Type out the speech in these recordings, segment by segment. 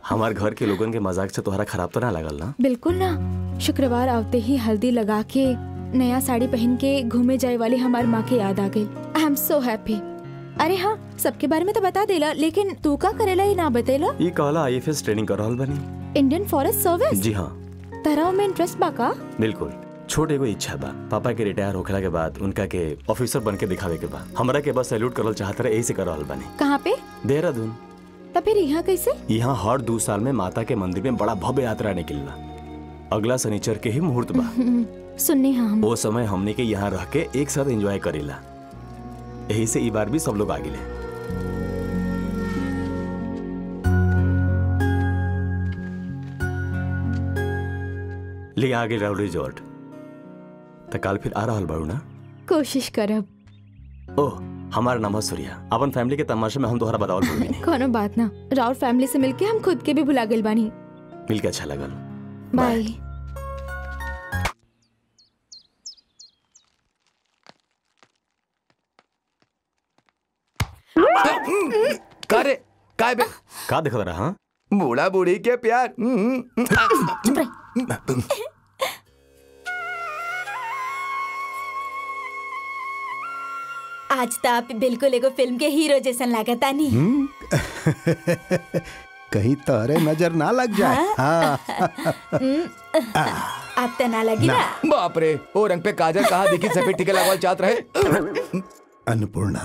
हमार घर के लोगन के मजाक से तोहरा खराब तो ना लगल ना बिल्कुल ना शुक्रवार आवते ही हल्दी लगा के नया साड़ी पहन के घूमे जाए वाली हमार माँ के याद आ गई आई एम सो हैप्पी अरे हाँ सबके बारे में तो बता देला लेकिन तू का करेला ये ना बतेला ई कहला आईएफएस ट्रेनिंग कर रहल बनी इंडियन फॉरेस्ट सर्विस जी हाँ तरह में इंटरेस्ट बा का बिल्कुल छोट एगो इच्छा बा पापा के रिटायर होखला के बाद उनका के ऑफिसर बन के दिखावे के बा हमरा के बस सैल्यूट करल चाहत रहे यही से कर रहल बनी कहाँ पे देहरादून तो फिर यहाँ कैसे यहाँ हर दो साल में माता के मंदिर में बड़ा भव्य यात्रा निकलला अगला शनिचर के ही मुहूर्त बा हम्म, सुनने हाँ हम वो समय हमने के यहाँ रह के एक साथ एंजॉय करेला यही से ई बार भी सब लोग आगे ले ले आगे रहो रिजॉर्ट तो काल फिर आ रहल बाड़ू ना कोशिश करब ओह हमारा नाम है सूर्या अपन फैमिली के तमाशे में हम तोहरा बतावल भूल नहीं कोनो बात ना राउर फैमिली से मिलके हम खुद के भी भुला गइल बानी मिल के अच्छा लगल बाय का रे काय बे का देखत रहा हाँ बूढ़ा बूढ़ी के प्यार हम्म, आज तो आप बिल्कुल एगो फिल्म के हीरो जैसन लागता नी कहीं तोहरे नजर ना लग जाए हाँ आप तो ना लगी ना बाप रे ओ रंग पे काजल कहा दिखी सफेद टीके लगवाल चाहत रहे अन्नपूर्णा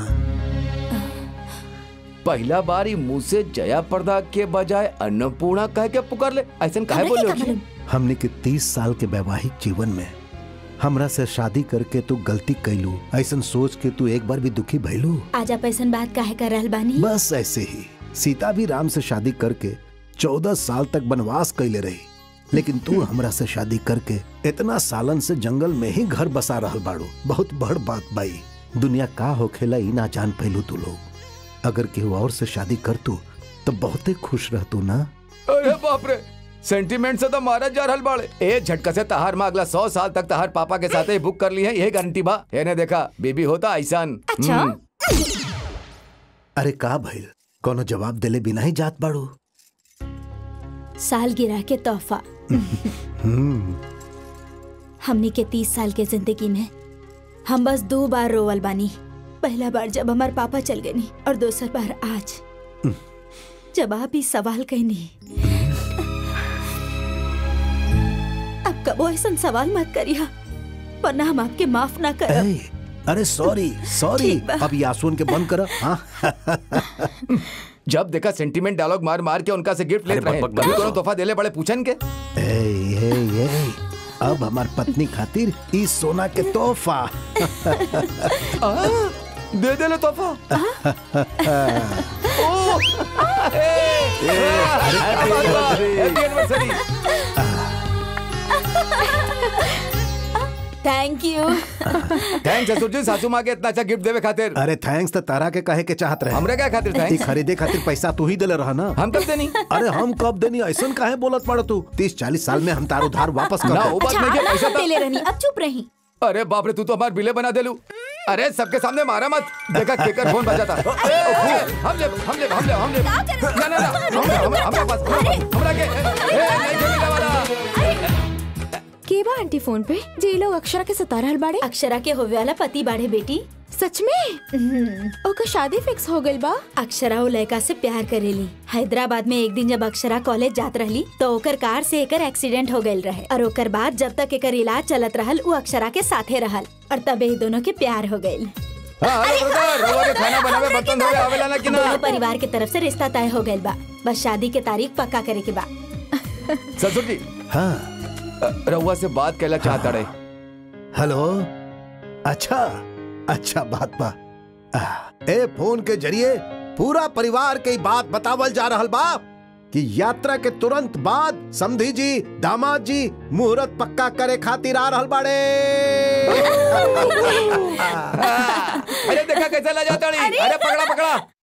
पहला बार ही मुंह से जया पर्दा के बजाय अन्नपूर्णा कह के पुकार ले ऐसा काहे हमरे बोले के होखी? मालूम? हमने के तीस साल के वैवाहिक जीवन में हमरा से शादी करके तू गलती कैलू ऐसन सोच के तू एक बार भी दुखी भइलू आज आप ऐसा बात काहे कर रहल बानी बस ऐसे ही सीता भी राम से शादी करके चौदह साल तक वनवास कैले रही लेकिन तू हमरा से शादी करके इतना सालन से जंगल में ही घर बसा रहल बाड़ू बहुत बड़ बात बाई दुनिया का होखेला ई ना जान पैलू तू लोग अगर केहू और से शादी कर तू तो बहुते खुश रहतू ना अरे बाप रे सेंटीमेंट से तो मारा जा रहल बाड़े ए झटका से तहार माँ अगला सौ साल तक तहार पापा के साथ ही बुक कर ली है यही गारंटी बा एने देखा बीबी होता ऐसान अच्छा अरे का भइल कोनो जवाब देले बिना ही जात बाड़ू साल गिरा के तोहफा हमनी के तीस साल के जिंदगी में हम बस दो बार रोवल बानी पहला बार जब हमार पापा चल गए नी और दूसर बार आज जब आप ही सवाल कहनी अब कबो ऐसा सवाल मत करिया वरना हम आपके माफ ना कर ए, अरे सॉरी सॉरी ठीक बा। अब ये आंसुओं के बंद कर हाँ जब देखा सेंटीमेंट डायलॉग मार मार के उनका से गिफ्ट लेते अरे रहे बक- बक- कभी बक- कोनो तोहफा देले बड़े पूछन के ए, ए, ए, अब हमार पत्नी खातिर ई सोना के तोहफा आ, दे दे ले तोहफा ओ, ए, ए, happy anniversary thank you thanks ससुर जी सासू माँ के इतना अच्छा गिफ्ट देवे खातिर अरे थैंक्स तो तारा के कहे के चाहत रहे हमरे क्या खातिर ई थैंक्स खरीदे खातिर पैसा तू ही दिले रहा ना हम कब देनी अरे हम कब देनी ऐसा काहे बोलत पड़ तू तीस चालीस साल में हम तार उधार वापस कर ना देब। वो बात अच्छा नहीं है आप पैसा ना तो पेले रहनी अब चुप रही अरे बाप रे तू तो हमारे बिले बना दे लू अरे सबके सामने मारा मत देखा केकर फोन बजा था ए, ओ, हम ले हम ले हम ले हम ले ना ना ना हम ले हम हमरा पास हमरा के ए, ए, नहीं खेलने वाला के बा आंटी फोन पे जे ई लोग अक्षरा के सता रहल बाड़े अक्षरा के होवे वाला पति बाढ़े बेटी सच में ओकर शादी फिक्स हो गइल बा अक्षरा वो लड़का से प्यार करेली हैदराबाद में एक दिन जब अक्षरा कॉलेज जात रहली तो ओकर कार से एकर एक्सीडेंट हो गइल रहे और ओकर बाद जब तक एकर इलाज चलत रहल वो अक्षरा के साथे रहल और तबे ही दोनों के प्यार हो गइल हां हेलो ब्रदर रवा के खाना बनावे बर्तन धोवे आवेला ना कि ना दोनों परिवार के तरफ से रिश्ता तय हो गइल बा बस शादी के तारीख पक्का करे के बा ससुर जी हाँ अ, रउआ से बात कहला चाहता रहे हेलो अच्छा अच्छा बात बा आ, ए फोन के जरिए पूरा परिवार के ई बात बतावल जा रहल बा कि यात्रा के तुरंत बाद समधी जी दामाद जी मुहूर्त पक्का करे खातिर आ रहल बाड़े अरे देखा कैसा ला जाता अरे पकड़ा पकड़ा